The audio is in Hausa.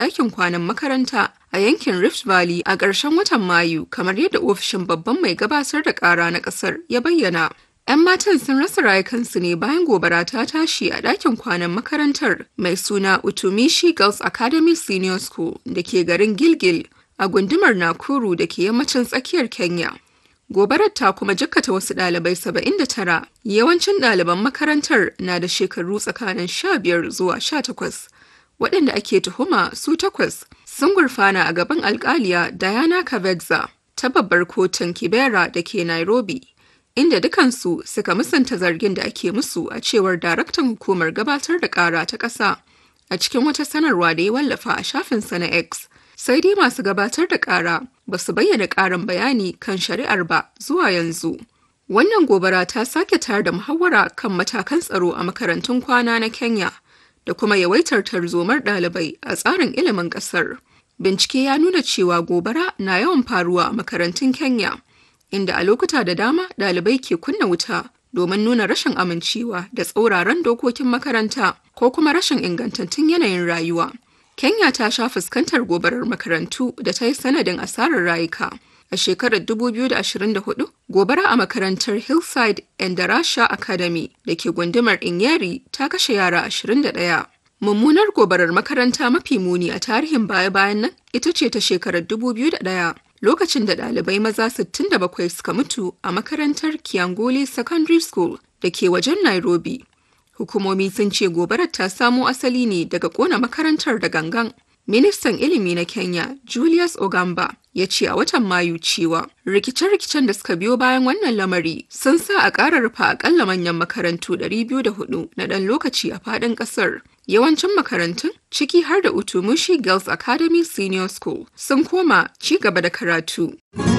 ɗakin kwanan makaranta a yankin Rift Valley a ƙarshen watan Mayu kamar yadda ofishin babban mai gabatar da ƙara na ƙasar ya bayyana. 'Yan matan sun rasa rayukansu ne bayan gobara ta tashi a ɗakin kwanan makarantar mai suna Utumishi Girls Academy Senior School da ke garin Gilgil a gundumar Nakuru da ke yammacin tsakiyar Kenya. Gobarar ta kuma jikkata wasu ɗalibai 79, yawancin ɗaliban makarantar na da shekaru tsakanin 15 zuwa 18. Waɗanda ake tuhuma su takwas sun gurfana a gaban alkaliya Diana Kavedza ta babbar kotun Kibera da ke Nairobi. inda dukansu suka musanta zargin da ake musu a cewar daraktan hukumar gabatar da kara ta ƙasa a cikin wata sanarwa da ya wallafa a shafinsa na X. Sai dai masu gabatar da kara ba su bayyana ƙarin bayani kan shari'ar ba zuwa yanzu. Wannan gobara ta sake tayar da muhawara kan matakan tsaro a makarantun kwana na Kenya da kuma yawaitar tarzomar ɗalibai a tsarin ilimin ƙasar. Bincike ya nuna cewa gobara na yawan faruwa a makarantun Kenya. inda a lokuta da dama ɗalibai ke kunna wuta domin nuna rashin amincewa da tsauraran dokokin makaranta ko kuma rashin ingantattun yanayin rayuwa. Kenya ta sha fuskantar gobarar makarantu da ta yi sanadin asarar rayuka. A shekarar 2024, gobara a makarantar Hillside Endarasha Academy da ke gundumar Inyeri ta kashe yara 21. Mummunar gobarar makaranta mafi muni a tarihin baya-bayan nan ita ce ta shekarar 2001. lokacin da ɗalibai maza 67 suka mutu a makarantar Kiangole Secondary School da ke wajen Nairobi. Hukumomi sun ce gobarar ta samo asali ne daga ƙona makarantar da gangan. Ministan ilimi na Kenya, Julius Ogamba, ya ce a watan Mayu cewa rikice-rikicen da suka biyo bayan wannan lamari sun sa a ƙara rufe akalla manyan makarantu 204 na ɗan lokaci a faɗin ƙasar. Yawancin makarantun, ciki har da Utumushi Girls Academy Senior School, sun koma ci gaba da karatu.